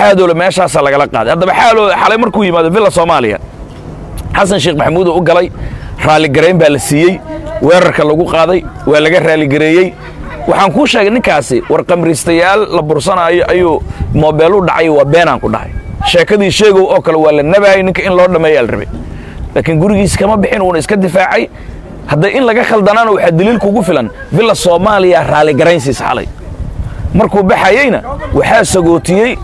xaadoole meeshaasaa lagala qaaday haddaba xaaloole xalay markuu yimaado villa soomaaliya xasan sheekh maxamuud uu u galay raalligarayn baa la siiyey weerarka lagu qaaday waa laga raaligareeyey waxaan kuu sheegay ninkaasi war kamriistayaal la bursanaayo ayuu moobeelu dhacay waa beenaan ku dhahay sheekadii sheegow oo kale waa la nabaayay ninka in loo dhammeeyaa la rabay laakiin gurigiis kama bixin uuna iska difaacay hadda in laga khaldanaana waxaa daliil kugu filan villa soomaaliya raalligaraynsiis xalay markuu baxayeyna waxaa sagootiyey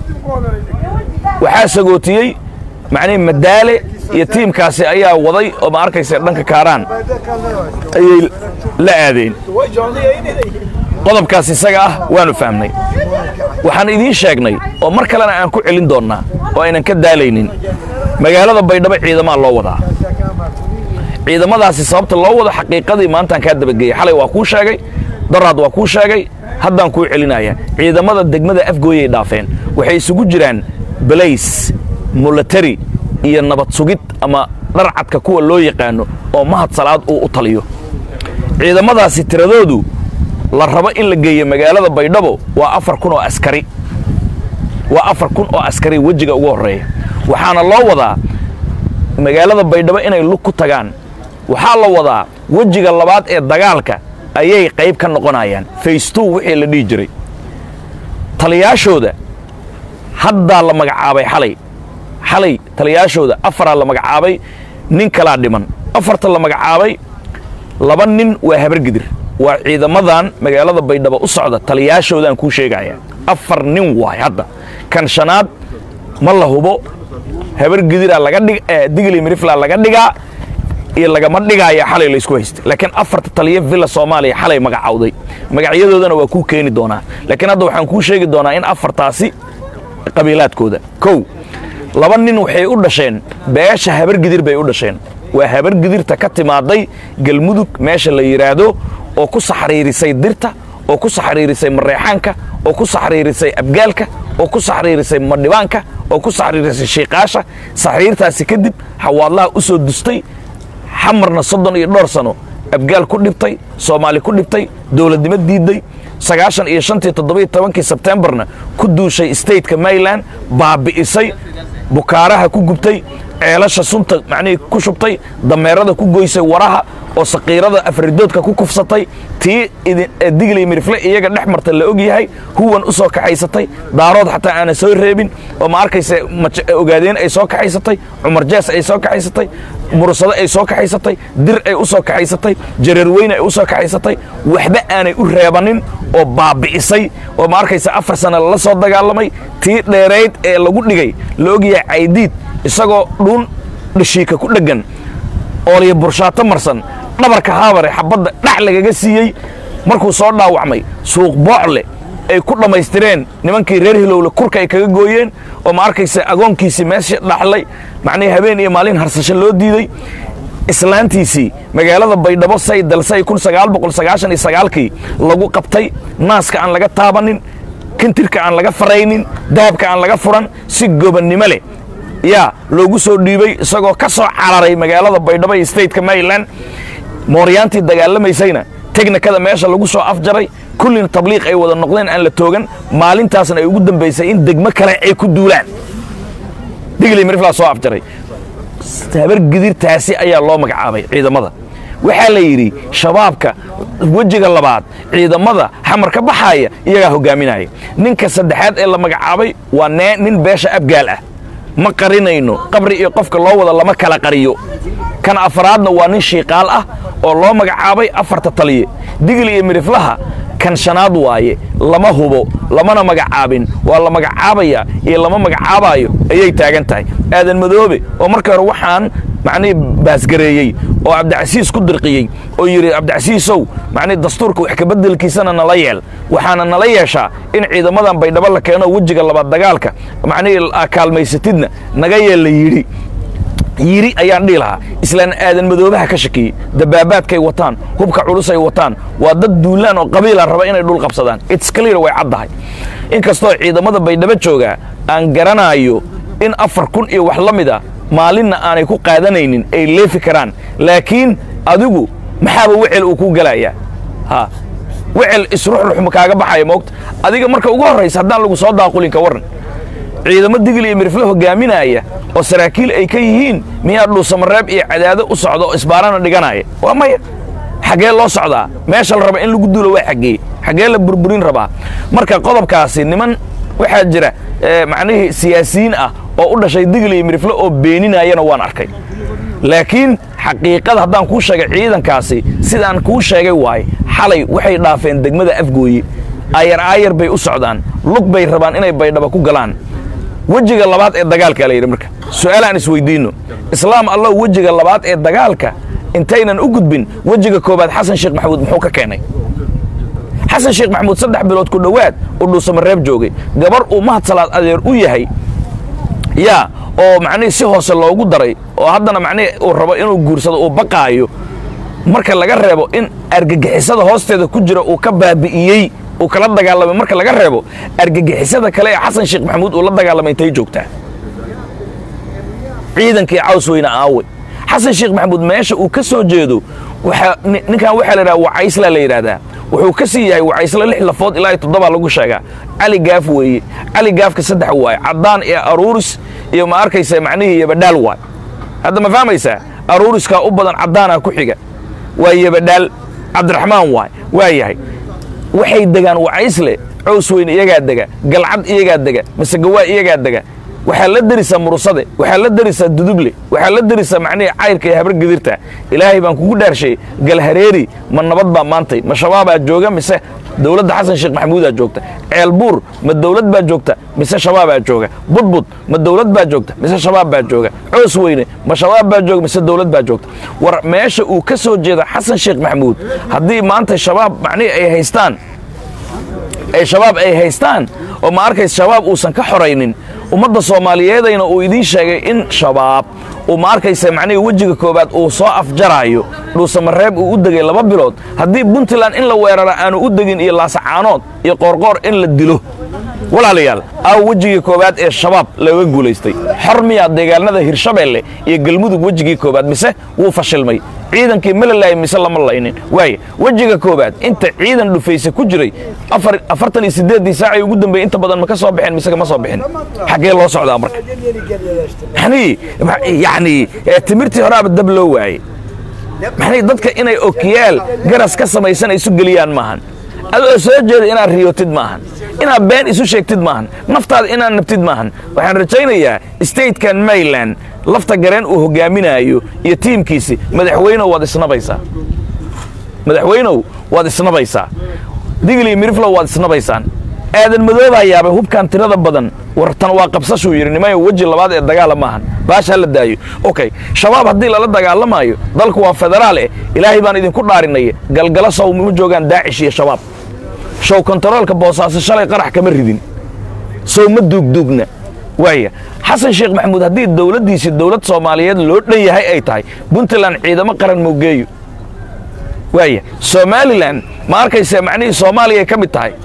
waxaa sagootiyey macnihi madaale iyo tiimkaasi ayaa waday oo ma arkaysa dhanka kaaraan ayay la aadeen qodobkaas isaga ah waanu fahmnay waxaan idiin sheegnay oo mar kalena aan ku celin doonnaa oo aynan ka daalaynin magaalada baydhabo ciidamaa loo wadaa ciidamadaasi sababta loo wado xaqiiqadii maantaan kaa dabageeyey xalay waa kuu sheegay daraad waa kuu sheegay haddaan kuu celinaya ciidamada degmada afgooyay dhaafeen waxay isugu jiraan balays mulatari iyo nabad sugid ama dharcadka kuwa loo yaqaano oo mahad salaad uu u taliyo ciidamadaasi tiradoodu la rabo in la geeyo magaalada baydhabo waa afar kun oo askari waa afar kun oo askari wejiga ugu horreeya waxaana loo wadaa magaalada baydhabo inay lug ku tagaan waxaa la wadaa wejiga labaad ee dagaalka ayay qayb ka noqonayaan faystow wixii la dhihi jiray taliyaashooda haddaa la magacaabay xalay xalay taliyaashooda afaraa la magacaabay nin kalaa dhiman afarta la magacaabay laba nin waa habargidir waa ciidamadan magaalada baydhabo u socda taliyaashoodaan kuu sheegaya afar nin waay hadda kan shanaad ma la hubo habargidiraa laga dhig digli mirifla laga dhigaa iyo lagama dhigaaya xalay laysku haystay laakiin afarta taliya villa soomaaliya xalay magacawday magacyadoodana waa kuu keeni doonaa laakiin hadda waxaan kuu sheegi doonaa in afartaasi qabiilaadkooda kow laba nin waxay u dhasheen beesha habargidir bay u dhasheen waa habargidirta ka timaaday galmudug meesha la yidhaahdo oo ku saxriirisay dirta oo ku saxriirisay mareexaanka oo ku saxriirisay abgaalka oo ku saxriirisay madhibaanka oo ku saxriirisay shiiqaasha saxriirtaasi kadib xawaadlaha u soo dustay xamarna soddon iyo dhowr sano abgaal ku dhibtay soomaali ku dhibtay dowladnimo diidday sagaashan iyo shantii toddobiyo tobankii sebtembarna ku duushay stateka maryland baabi'isay bukaaraha ku gubtay ceelasha sunta macnihii ku shubtay dameerada ku goysay waraha oo saqiirada afridoodka ku kufsatay tii digli mirifle iyaga dhex marta la og yahay huwan u soo kaxaysatay daarood xataa aanan soo reebin oo ma arkaysa ogaadeen ay soo kaxaysatay cumar jees ay soo kaxaysatay mursado ay soo kaxaysatay dir ay u soo kaxaysatay jareerweyne ay u soo kaxaysatay waxba aanay u reebanin oo baabi'isay oo ma arkaysa afar sana lala soo dagaalamay tii dheerayd ee lagu dhigay la ogyahay caydiid isagoo dhuun dhashiika ku dheggan ooliya burshaato marsan dhabarka haabare xabadda dhax lagaga siiyey markuu soo dhaawacmay suuq boocle ay ku dhammaystireen nimankii reer hilowle kurka ay kaga gooyeen oo ma arkaysa agoonkiisii meesha dhaxlay macnihii habeen iyo maalin harsasho loo diiday islaantiisii magaalada baydhabo say dalsay kun sagaal boqol sagaashan iyo sagaalkii lagu qabtay naaska aan laga taabanin kintirka aan laga faraynin dahabka aan laga furan si gobannimo leh yaa loogu soo dhiibay isagoo ka soo cararay magaalada baydhabo iyo stateka maryland mooryaantii dagaalamaysayna teknikada meesha lagu soo afjaray kullina tabliiq ay wada noqdeen aan la toogan maalintaasna ay ugu dambaysay in degmo kale ay ku duulaan digli miriflaa soo afjaray habargidirtaasi ayaa loo magacaabay ciidamada waxaa la yidhi shabaabka wejiga labaad ciidamada xamar ka baxaaya iyagaa hogaaminaya ninka saddexaad ee la magacaabay waa nee nin beesha abgaal ah ma qarinayno qabri iyo qofka loo wada lama kala qariyo kan afraadna waa nin shiiqaal ah oo loo magacaabay afarta taliye digli iyo midhiflaha kan shanaad waaye lama hubo lamana magacaabin waa la magacaabaya iyo lama magacaabaayo ayay taagan tahay aadan madoobe oo marka hore waxaan macnihii baasgareeyey oo cabdicasiis ku dirqiyey oo yidhi cabdicasiisow macnihi dastuurka wax kabeddelkiisana nala yeel waxaana nala yeeshaa in ciidamadan baydhabo la keeno wejiga labaad dagaalka macnihii kaalmaysatidna naga yeel la yidhi yiri ayaan dhihi lahaa islaan aadan madoobaha ka shakiyey dabaabaadkay wataan hubka culusay wataan waa dad duulaan oo qabiila raba inay dhul qabsadaan its clear way caddahay inkastoo ciidamada baydhabo joogaa aan garanaayo in afar kun iyo wax la mid a maalinna aanay ku qaadanaynin ay leefi karaan laakiin adigu maxaaba wecel uu ku gelayaa ha wecel isruxruxma kaaga baxaya moogta adiga marka ugu horraysa haddaan lagu soo daaqulin ka warran ciidamo digil iyo mirifle hogaaminaya oo saraakiil ay ka yihiin miyaa dhuusamareeb iyo cadaado u socda oo isbaarana dhiganaya waa maya xaggee loo socdaa meesha la raba in lagu duulo waa xaggee xaggee la burburin rabaa marka qodobkaasi niman waxaa jira macnihii siyaasiyiin ah oo u dhashay digil iyo mirifle oo beeninayana waan arkay laakiin xaqiiqada haddaan kuu sheegay ciidankaasi sidaan kuu sheegay waaye xalay waxay dhaafeen degmada afgooye aayar aayar bay u socdaan lug bay rabaan inay baydhaba ku galaan wejiga labaad ee dagaalka la yidhi marka su'aal aan isweydiinno islaam allow wejiga labaad ee dagaalka intaynan u gudbin wejiga koobaad xasan sheekh maxamuud muxuu ka keenay xasan sheekh maxamuud saddex bilood ku dhowaad uu dhuusamareeb joogay gabar uu mahad salaad adeer u yahay yaa oo macnihii si hoose loogu daray oo haddana macnihii uu rabo inuu guursado uu baqaayo marka laga reebo in argagixisada hoosteeda ku jira uu ka baabi'iyey uu kala dagaalamay marka laga reebo argagixisada kale ee xasan sheekh maxamuud uu la dagaalamay intay joogtaa ciidankii caws weyne aawe xasan sheekh maxamuud meesha uu ka soo jeedo ninkan waxaa la yidhaha wacaysla la yidhaahdaa wuxuu ka sii yahay wacaysla lix lafood ilaa iyo toddobaa lagu sheegaa cali gaaf weeye cali gaafka saddex waaye caddaan iyo aruuris iyo ma arkaysa macnihii yabadhaal waay hadda ma fahmaysaa aruuriskaa u badan caddaanaa ku xiga waa yabadhaal cabdiraxmaan waay waa yahay waxay degaan wacaysle cows weyne iyagaa dega galcad iyagaa dega masegawaa iyagaa dega waxaa la derisaa murusade waxaa la derisaa duduble waxaa la derisaa macnihii cayrka iyo habar gedirta ilaahay baan kugu dhaarshay galhareeri ma nabad baa maantay ma shabaabaa jooga mise dowladda xasan sheekh maxamuudaa joogta ceelbuur ma dowlad baa joogta mise shabaabaa jooga budbud ma dowlad baa joogta mise shabaab baa jooga coos weyne ma shabaab baa jooga mise dowlad baa joogta war meesha uu ka soo jeeda xasan sheekh maxamuud haddii maanta shabaab macnihii ay haystaan ay shabaab ay haystaan oo ma arkays shabaab uusan ka xoraynin ummadda soomaaliyeedayna uu idiin sheegay in shabaab uu ma arkaysa macnihii wejiga koowaad uu soo afjaraayo dhuusamareeb uu u degay laba bilood haddii puntland in la weerara aanu u degin iyo laasacaanood iyo qoorqoor in la dilo walaalayaal aaw wejigii koowaad ee shabaab laga guulaystay xor miyaa deegaanada hirshabeelle iyo galmudug wejigii koowaad mise wuu fashilmay ciidankii ma la laayay mise lama laynin waaye wejiga koowaad inta ciidan dhufayse ku jiray afartan iyo siddeeddii saacay ugu dambeeyey inta badan ma ka soo bixin mise kama soo bixin xaggee loo socdaa marka yani yacni timirtii horaaba dab loo waayey maxnay dadka inay okiyaal garas ka samaysan isu geliyaan maahan adoo soo jeeda inaad riyootid maahan inaad been isu sheegtid maahan naftaada inaad nabtid maahan waxaan rajaynayaa statekan mayland lafta gareen uu hogaaminaayo iyo tiimkiisi madaxweynow waad isnabaysaa madaxweynow waad isnabaysaa digli miriflow waad isnabaysaan aadan madoobaa yaabay hubkan tirada badan wartan waa qabsashuu yidhi nimayo weji labaad ee dagaala maahan baasha la daayo okay shabaab haddii lala dagaalamaayo dalku waa federaal eh ilaahay baan idinku dhaarinaya galgala sow ma joogaan daacish iyo shabaab show kontaroolka boosaaso shalay qarax kama ridin sow ma duugduugna waaya xasan sheekh maxamuud haddii dowladdiisii dowlad soomaaliyeed loo dhan yahay ay tahay puntland ciidamo qaran moogeeyo waaya somalilan ma arkaysa macnihii soomaaliyay ka mid tahay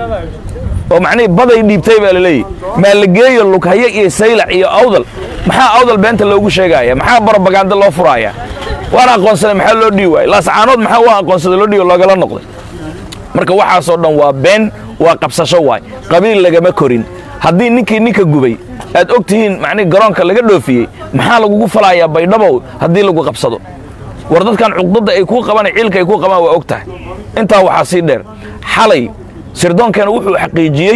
oo macnihii baday dhiibtay baa la leeyahy maalageeyo lughaye iyo saylac iyo awdal maxaa awdal beenta loogu sheegaaya maxaa barobaganda loo furaaya waan aqoonsaday maxaa loo dhihi waayey laascaanood maxaa waa aqoonsaday loo dhihi loogala noqday marka waxaasoo dhan waa been waa qabsasho waay qabiil lagama korin haddii ninkii ninka gubay aad og tihiin macnihi garoonka laga dhoofiyey maxaa lagugu falayaa baydhabow haddii lagu qabsado war dadkan cuqdadda ay kuu qabaan ciilka ay kuu qabaan waa og tahay intaa waxaa sii dheer xalay sirdoonkeena wuxuu xaqiijiyey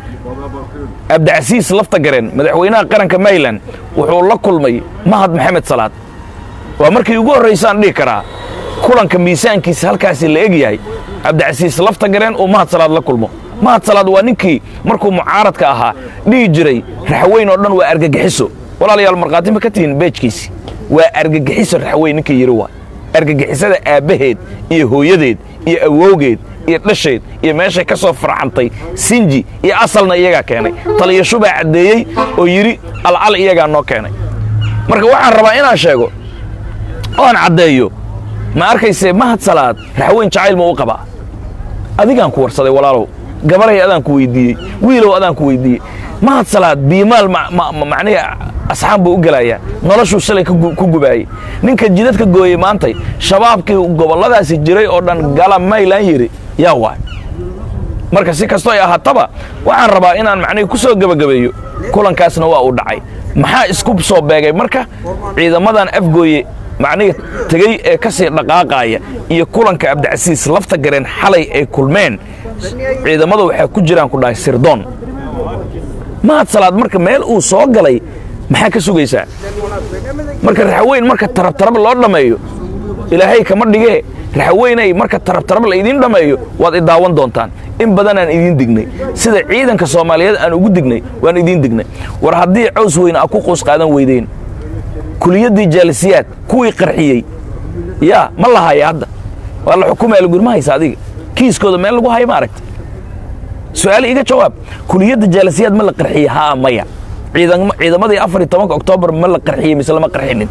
abdicasiis lafta gareen madaxweynaha qaranka mayland wuxuu la kulmay mahad maxamed salaad waa markii ugu horraysaan dhihi karaa kulanka miisaankiisa halkaasi la eg yahay cabdicasiis lafta gareen uu mahad salaad la kulmo mahad salaad waa ninkii markuu mucaaradka ahaa dhihi jiray raxweyn oo dhan waa argagixiso walaalayaal markhaati ma ka tihiin beejkiisi waa argagixiso raxweyn ninkii yidhi waa argagixisada aabbaheed iyo hooyadeed iyo awowgeed iyo dhasheed iyo meeshay ka soo farcantay sinji iyo asalna iyagaa keenay taliyashu baa caddeeyey oo yidhi alcal iyagaa noo keenay marka waxaan rabaa inaan sheego oan caddeeyo ma arkaysee mahad salaad raxweyn jacayl ma u qabaa adigaan ku warsaday walaalow gabaray adaan ku weyddiiyey wiilow adaan ku weyddiiyey mahad salaad biimaal macnihi asxaan buu u gelayaa noloshuu shalay ku gubaayey ninka jidadka gooyey maantay shabaabkii gobolladaasi jiray oo dhan gala maylan yidhi yaa waay marka si kastoo ay ahaataba waxaan rabaa inaan macnihii ku soo gebagabeeyo kulankaasna waa uu dhacay maxaa isku soo beegay marka ciidamadan afgooye macnihii tegey ee ka sii dhaqaaqaaya iyo kulanka abdicasiis lafta gareen xalay ay kulmeen ciidamada waxaa ku jiraan ku dhahay sirdoon mahad salaad marka meel uu soo galay maxaa ka sugaysaa marka raxaweyn marka tarabtarab loo dhammeeyo ilaahay kama dhigee raxaweynay marka tarabtarab la idiin dhammeeyo waad i daawan doontaan in badanaan idiin dignay sida ciidanka soomaaliyeed aan ugu dignay waan idiin dignay war haddii cows weyne a ku quus qaadan weydeen kuliyaddii jaalisiyaad kuwii qarxiyey yaa ma la haya hadda waa la xukumaya laguri ma haysa adiga kiiskooda meel lagu hayo ma aragta su-aal iga jawaab kuliyadda jaalisiyaad ma la qarxiyey haa maya ciidamadii afar iyo tobanka oktoobar ma la qarxiyey mise lama qarxinin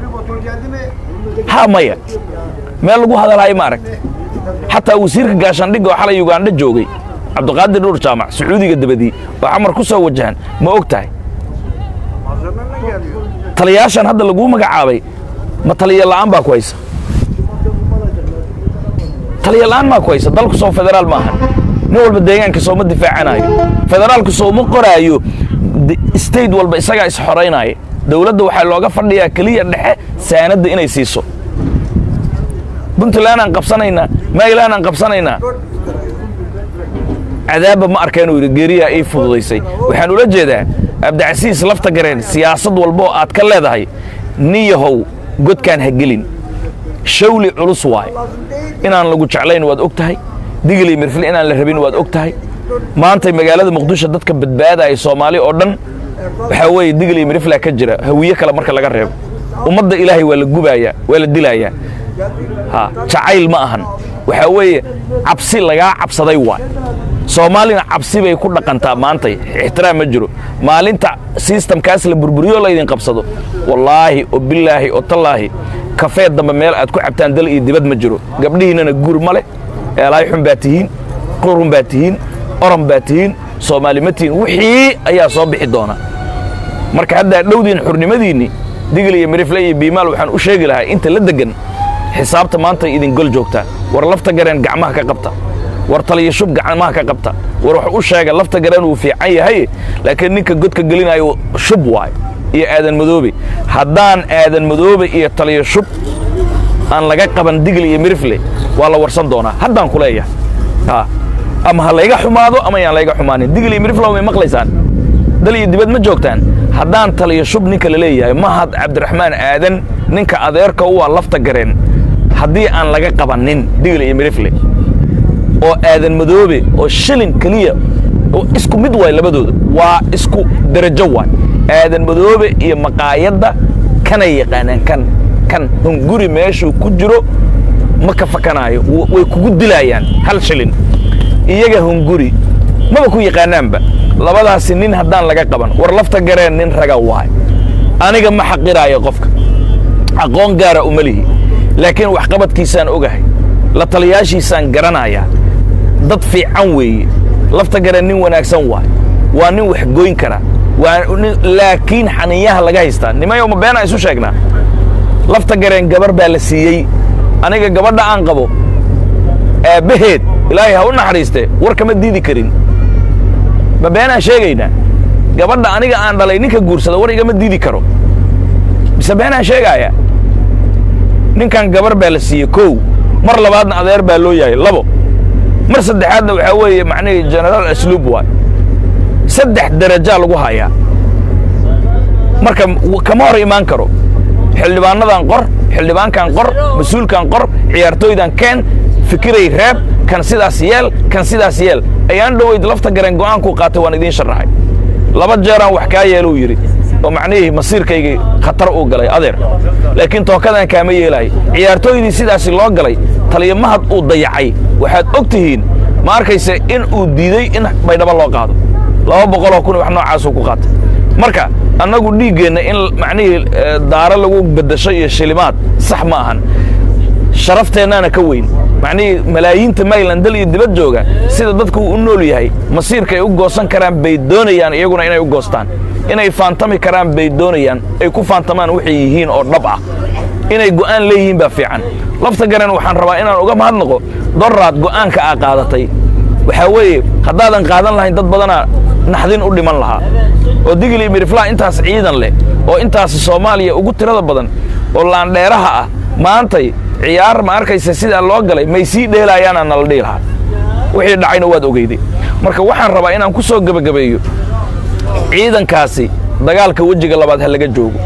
haa maya meel lagu hadalhayo ma aragta xataa wasiirka gaashaandhigga oo xalay ugandha joogay cabdiqaadir dhuur jaamac sacuudiga dabadii oo camar ku soo wajahan ma og tahay taliyaashan hadda laguu magacaabay ma taliya la'aan baa ku haysa taliya la'aan maa ku haysa dalku soo federaal ma ahan nin walba deegaanka sooma difaacanayo federaalku sooma qoraayo state walba isagaa isxoraynaya dowladda waxaa looga fadhiyaa keliya dhexe saanadda inay siiso puntland aan qabsanaynaa maryland aan qabsanaynaa cadaabba ma arkeen uu yidhi geeriyaa ii fududaysay waxaan ula jeedaa abdicasiis lafta gareen siyaasad walba oo aad ka leedahay niyahow godkaan ha gelin shawli culus waay inaan lagu jeclayn waad og tahay digili mirfil inaan la rabin waad og tahay maantay magaalada muqdisho dadka badbaadaya soomaali oo dhan waxaa weeye digili mirifla ka jira hawiye kale marka laga reebo ummadda ilaahay waa la gubayaa waa la dilayaa ha jacayl ma ahan waxaa weeye cabsi lagaa cabsaday waay soomaalina cabsi bay ku dhaqantaa maantay ixtiraam ma jiro maalinta sistamkaas la burburiyo laydin qabsado wallaahi oo bilaahi oo tallaahi kafee dambe meel aad ku cabtaan dal iyo dibad ma jiro gabdhihiinnana guur ma leh eelaay xun baa tihiin qurun baa tihiin oran baa tihiin soomaali ma tihiin wixii ayaa soo bixi doona marka haddaa dhowdiin xurnimadiinni digil iyo mirifle iyo biimaal waxaan u sheegi lahaa inta la deggan xisaabta maanta idin gol joogtaa war lafta gareen gacmaha ka qabta war taliya shub gacmaha ka qabta war wax u sheega lafta gareen wuu fiican yahay laakiin ninka godka gelinayo shub waay iyo aadan madoobe haddaan aadan madoobe iyo taliya shub aan laga qaban digil iyo mirifle waa la warsan doonaa haddaan ku leeyahay ama ha layga xumaado ama yaan layga xumaanin digil iyo mirifle may maqlaysaan dal iyo dibad ma joogtaan haddaan taliya shub ninka la leeyahay mahad cabdiraxmaan aadan ninka adeerka u ah lafta gareen haddii aan laga qabannin digil iyo mirifle oo aadan madoobe oo shilin keliya oo isku mid waay labadooda waa isku derajo waay aadan madoobe iyo maqaayadda kanay yaqaanaan kan kan hunguri meeshuu ku jiro ma ka fakanaayo way kugu dilaayaan hal shilin iyaga hunguri maba ku yaqaanaanba labadaasi nin haddaan laga qaban war lafta gareen nin raga waay aniga ma xaqiraayo qofka aqoon gaara uma lihi laakiin waxqabadkiisaan ogahay la taliyaashiisaan garanayaa dad fiican weeye lafta gareen nin wanaagsan waay waa nin wax goyn kara laakiin xaniyaha laga haystaa nimayo ma beenaa isu sheegnaa lafta gareen gabar baa la siiyey aniga gabadha aan qabo aabbaheed ilaahay ha u naxariistee war kama diidi karin ma beenaan sheegaynaa gabadha aniga aan dhalay ninka guursada war igama diidi karo mise beenaan sheegaaya ninkan gabar baa la siiyey kow mar labaadna adeer baa loo yahay labo mar saddexaadna waxaa weeye macnihii genaraal asluub waay saddex derajaa lagu hayaa marka kama hor imaan karo xildhibaanadan qor xildhibaankan qor mas-uulkan qor ciyaartooydan keen fikiray reeb kan sidaas yeel kan sidaas yeel ayaan dhoweyd lafta gareen go'aankuu qaatay waan idiin sharaxay laba jeeraan wax kaa yeeluu yidhi oo macnihii masiirkaygii khatar uu galay adeer laakiin tookadan kaama yeelaayo ciyaartooydii sidaasi loo galay taliya mahad uu dayacay waxaad og tihiin ma arkayse in uu diiday in baydhabo loo qaado laba boqoloo kun wax noocaasuu ku qaatay marka annagu dhiiggeenna in macnihii daaro lagu beddasho iyo shilimaad sax ma ahan sharafteennaana ka weyn macnihii malaayiinta mayland dal iyo dibad jooga sida dadku uu u nool yahay masiirka ay u goosan karaan bay doonayaan iyaguna inay u goostaan inay faantami karaan bay doonayaan ay ku faantamaan waxay yihiin oo dhab ah inay go'aan leeyihiin baa fiican lafta garen waxaan rabaa inaan uga mahadnaqo doraad go'aanka aa qaadatay waxaa weeye haddaadan qaadan lahayn dad badanaa naxdin u dhiman lahaa oo digil iyo miriflaa intaas ciidan leh oo intaas soomaaliya ugu tirada badan oo laandheeraha ah maantay ciyaar ma arkaysa sidaa loo galay may sii dheelaayaana nala dhihi lahaa wixii dhacayna waad ogeyday marka waxaan rabaa inaan ku soo gebagabeeyo ciidankaasi dagaalka wejiga labaad ha laga joogo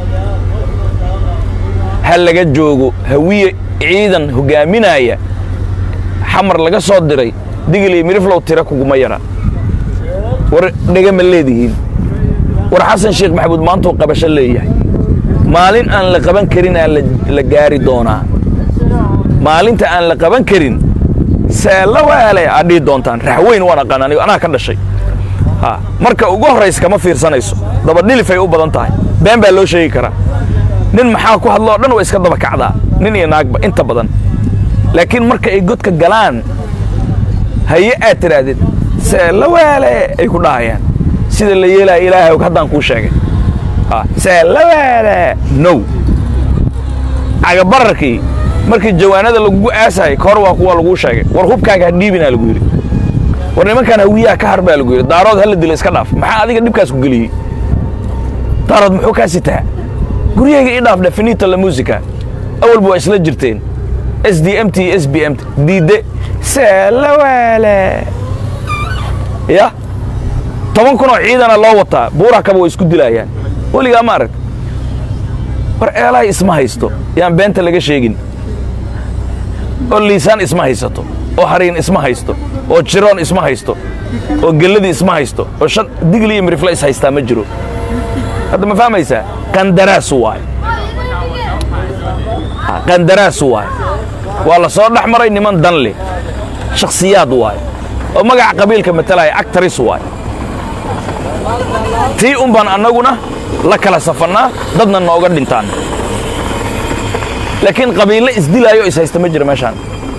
ha laga joogo hawiye ciidan hogaaminaya xamar laga soo diray digil iyo miriflow tira kuguma yara war dhega ma leedihiin war xasan sheekh maxamuud maantuu qabasho leeyahay maalin aan la qaban karin aan la gaari doonaa maalinta aan la qaban karin seella waale aad dhihi doontaan raxweyn waan aqaan anigo anaa ka dhashay ha marka ugu horraysa kama fiirsanayso dabadhilifay u badan tahay been baa loo sheegi karaa nin maxaa ku hadloo dhan waa iska daba kacdaa nin iyo naagba inta badan laakiin marka ay godka galaan haye aad tidhaahdid seella waale ay ku dhahayaan sida la yeelaya ilaahay haddaan kuu sheegay seella waale now cagabararkii markii jawaanada lagugu aasahay ka hor waa kuwa laguu sheegay war hubkaaga ha dhiibinaa lagu yidhi war nimankaan hawiyaha ka har baa lagu yidhi daarood hala dila iska dhaaf maxaa adiga dhibkaas ku geliyey daarood muxuu kaa sitaa guryayga ii dhaaf definita la musica awalba waa isla jirteen s d m t s b m t diidde seelawaale ya toban kun oo ciidana loo wataa buura kaba way isku dilaayaan weligaa ma arag war eelahay isma haysto yaan beenta laga sheegin oo liisaan isma haysato oo hariin isma haysto oo jiroon isma haysto oo gelladii isma haysto oo shan digli iyo mirifla is haystaa ma jiro hadda ma fahmaysaa qandaraasu waay qandaraasu waay waa la soo dhex maray niman dan leh shakhsiyaad waay oo magaca qabiilka matalaya actaris waay tii un baan annaguna la kala safannaa dadna nooga dhintaan laakiin qabiille isdilaayo is haysta ma jiro meeshaan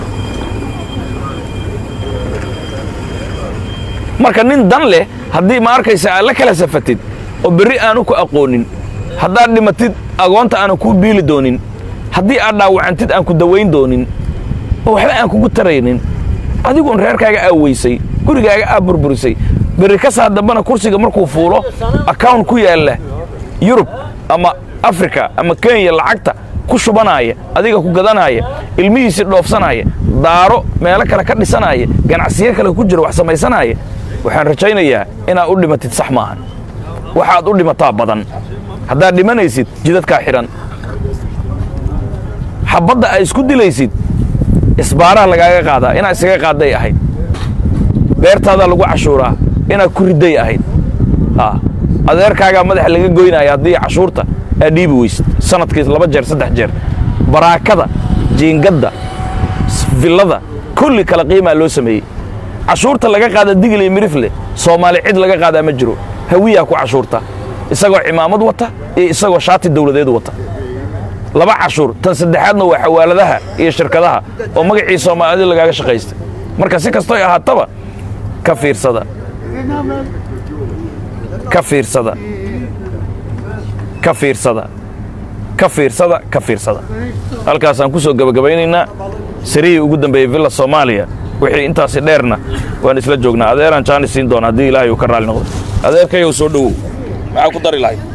marka nin dan leh haddii ma arkaysa aad la kala safatid oo berri aanu ku aqoonin haddaad dhimatid agoonta aanu kuu biili doonin haddii aad dhaawacantid aan ku dawayn doonin oo waxba aan kugu taraynin adiguun reerkaaga aa weysay gurigaaga aa burburisay berri ka saa dambana kursiga markuu fuulo account ku yaalla yurub ama africa ama kenya lacagta ku shubanaaya adiga ku gadanaaya ilmihiisii dhoofsanaya daaro meelo kale ka dhisanaya ganacsiyo kale ku jira wax samaysanaya waxaan rajaynayaa inaad u dhimatid sax maahan waxaad u dhimataa badan haddaad dhimanaysid jidadkaa xidhan xabbadda aad isku dilaysid isbaaraha lagaaga qaadaa inaad isaga qaadday ahayd beertaadaa lagu cashuuraa inaad ku ridday ahayd adeerkaagaa madaxa laga goynaya haddii cashuurta aad dhiibi weysid sanadkiis laba jeer saddex jeer baraakada jiingadda villada kulli kala qiimaa loo sameeyey cashuurta laga qaada digil iyo mirifle soomaali cid laga qaadaa ma jiro hawiyaa ku cashuurta isagoo cimaamad wata iyo isagoo shaati dawladeed wata laba cashuur tan saddexaadna waa xawaaladaha iyo shirkadaha oo magacii soomaalida lagaaga shaqaystay marka si kastoy ahaataba ka fiirsada ka fiirsada ka fiirsada ka fiirsada ka fiirsada halkaasaan ku soo gebagabaynaynaa sarihii ugu dambeeyey villa soomaaliya wixii intaasi dheerna waan isla joognaa adeeraan jaani siin doona haddii ilaahay uu ka raalli noqdo adeerkayow soo dhowow maxaa ku dari lahayd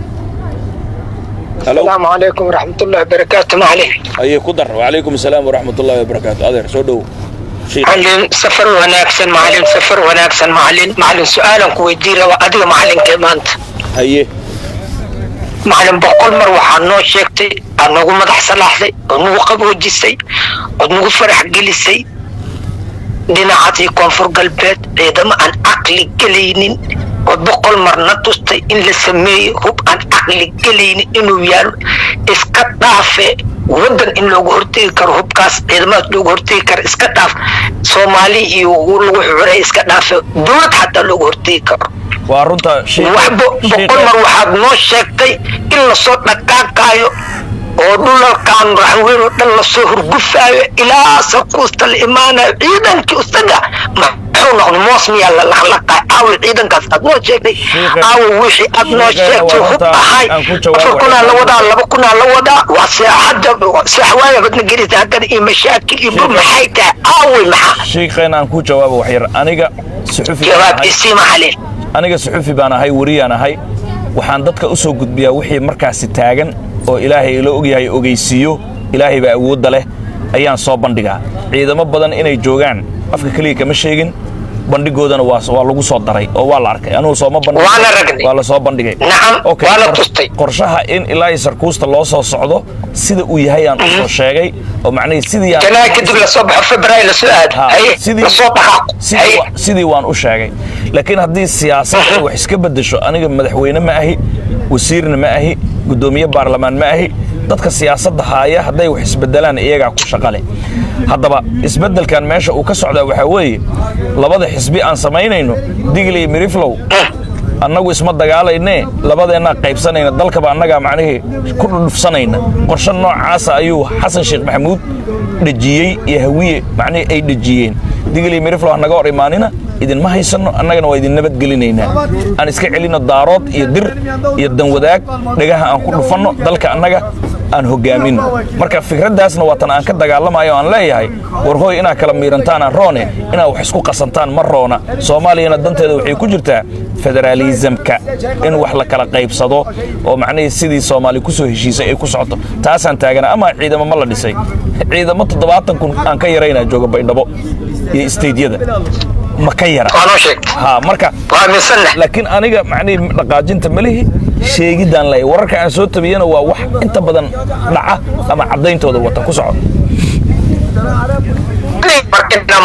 السلام عليكم ورحمة الله وبركاته معلم ayay ku dar wacalaykum asalaam waraxmat ullahi wabarakaatu adeer soo dhowow shiikh معلم سفر وناكسن معلم سفر وناكسن معلم معلم سؤالا كويديرا وأدي معلم كمانت haye معلم بقول مر waxaa noo sheegtay aad nagu madax salaaxday ood nagu qaboojisay ood nagu farax gelisay dhinacadii koonfur galbeed ciidamo aan caqli gelaynin oo boqol marna tustay in la sameeyo hub aan caqli gelaynin inuu yaalo iska dhaafe waddan in loogu hortegi karo hubkaas ciidamadaas loogu hortegi karo iska dhaaf soomaali iyo lagu xuray iska dhaafe dowlad xataa loogu hortegi karo waa runta shiikh- wax bo- boqol shiikh- mar waxaad noo sheegtay in lasoo dhaqaaqaayo oo dhulalkan raxweyn oo dhan lasoo hurgufaayo ilaa sakuusta la imaanayo ciidankii isaga muxuu noqday moos miyaa la lahlaqay aawi ciidankaas aad noo sheegtay aawi wixii aad noo sheegtay hub ahay afar kunaa la wadaa laba kunaa la wadaa waa seexada seexwaaya badna gelisa haddana iyo mashaakil iyo bur maxay tahay aawi maxaa sheekheena aan ku jawaabo wax yar aniga suxufi baan jawaab ahay. isii maxalin aniga suxufi baan ahay weriyaan ahay waxaan dadka u soo gudbiyaa wixii markaasi taagan oo ilaahay ila ogyahay ogeysiiyo ilaahay baa awoodda leh ayaan soo bandhigaa ciidamo badan inay joogaan afka keliya kama sheegin bandhigoodana waa waa lagu soo daray oo waa la arkay anugu sooma bandhigin Waana ragnay. waa la soo bandhigay Nacam, Okay, waa la qor- tustay. qorshaha in ilaa iyo sarkuusta loo soo socdo sida uu yahay aan u soo sheegay oo macnihii sidii aan janaa kadib lasoo baxo february lasoo aado Ha, haye sidii- lasoo dhaqaaqo sidii haye wa- sidii waan u sheegay laakiin haddii siyaasadda wax iska beddesho aniga madaxweyne ma ahi wasiirna ma ahi guddoomiye baarlamaan ma ahi dadka siyaasadda haaya hadday wax isbedelaan iyagaa ku shaqale haddaba isbeddelkan meesha uu ka socdaa waxaa weeye labada xisbi aan samaynayno digli iyo miriflow annagu isma dagaalaynee labadeennaa qaybsanayna dalkaba annagaa macnihii ku dhudhufsanayna qorshe noocaasa ayuu xasan sheekh maxamuud dhejiyey iyo hawiye macnihii ay dhejiyeen digli iyo miriflow hanaga hor imaanina idinma haysanno annagana waa idin nabadgelinaynaa aan iska celinno daarood iyo dir iyo danwadaag dhagaha aan ku dhufanno dalka annaga aan hogaaminno marka fikraddaasna waa tan aan ka dagaalamayo aan leeyahay war hooy inaad kala miirantaan aan roone inaad wax isku qasantaan ma roona soomaaliyana danteeda waxay ku jirtaa federaalisamka in wax la kala qaybsado oo macnihii sidii soomaali ku soo heshiisay ay ku socoto taasaan taagana ama ciidamo ma la dhisay ciidamo toddobaatan kun aan ka yaraynaa jooga baydhabo iyo isteydyada ma ka yara waa noo sheegtay ha marka waa misanna laakiin aniga macnihii dhaqaajinta malihi sheegidaan lay wararka aan soo tabiyana waa wax inta badan dhaca ama caddayntooda wata ku soco markina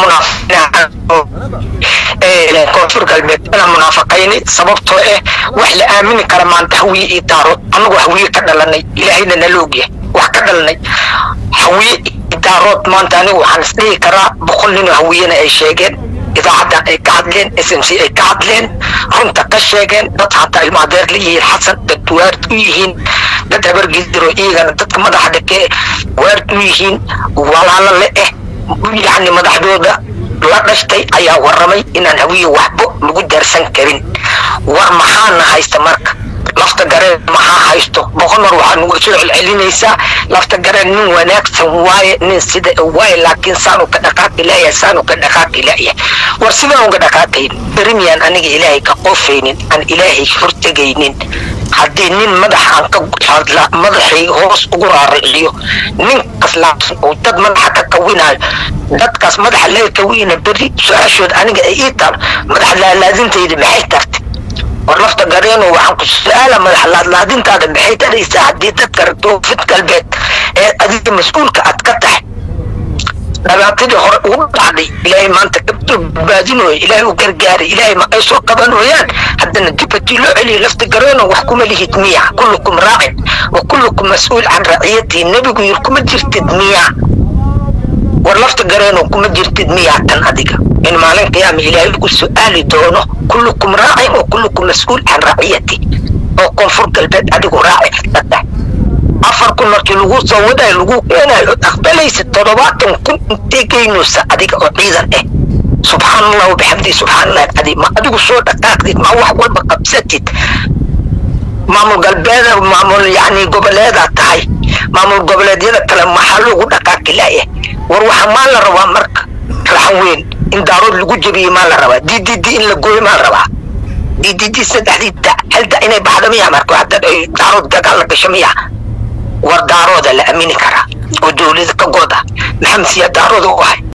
munaafiqina koonfur galbeed inaan munaafaqayni sababtoo eh wax la aamini kara maanta hawiye iyo daarood annagu hawiye ka dhalanay ilaahayna nala ogyahay wax ka dhalanay hawiye iyo daarood maanta anigu waxaan isdhihi karaa boqol nin oo hawiyena ay sheegeen idaacaddan ay ka hadleen s m c ay ka hadleen runta ka sheegeen dad hataa ilmo adeer la yihiin xasan dad waard u yihiin dad habargidiro iyagana dadka madaxa dhake waard u yihiin walaalo le eh yacni madaxdooda la dhashtay ayaa warramay inaan hawiye waxbo lagu daarsan karin war maxaana haysta marka lafta gareen maxaa haysto boqol mar waxaa nagu soo celcelinaysaa lafta gareen nin wanaagsan waaye nin sida waaye laakiin saanu ka dhaqaaqi layahay saanu ka dhaqaaqi layahay war sidaan uga dhaqaaqayn berimiyaan aniga ilaahay ka qofaynin aan ilaahay hortegaynin haddii nin madax aan ka hadla madaxay hoos ugu raariciyo ninkaas laabsan oo dad madaxa ka kawinayo dadkaas madaxa laga kawina beri su-aashooda aniga ay ii taal madax laalaadintayda maxay tartay war lafta gareeno waxaan ku su-aala madax laadlaadintaada maxay taraysaa haddii dadka ratoofid galbeed ee adiga mas-uulka aad ka tahay dhibaatadii hore ugu dhacday ilaahay maanta kabdoo badbaadinooyo ilaahay u gargaaray ilaahay ma ay soo qabanooyaan haddana dib haddii loo celiyo lafta gareeno wax kuma lihid miya kullukum raacin wa kullukum mas-uul can raciyatii nebigu yir kuma jirtid miya war lafta gareeno kuma jirtid miya tan adiga in maalin qiyaama ilaahay lagu su-aali doono kullukum raacin wa kullukum mas-uul can raciyati oo koonfur galbeed adigu raaci ka tahay afar kun markii lagu soo wadayo lagu keenayo ood aqbalaysa toddobaatan kun intee geynaysa adiga oo ciidan ah subxaan allah wabixamdihi subxaan allah alcadiim ma adigu soo dhaqaaqdid ma wax walba qabsatid maamul galbeeda maamul yani goboleedaa tahay maamul goboleedyada kale maxaa loogu dhaqaaqi laaya war waxa maa la rabaa marka raxan weyn in daarood lagu jebiye maa la rabaa d d d in la gooyo maa la rabaa d d d saddexdii da halda inay baxda miya marka hadda ay daarood dagaal la gasho miya war daarooda la aamini karaa oo dowlada ka gooda maxamed siyaa daarooda u ahay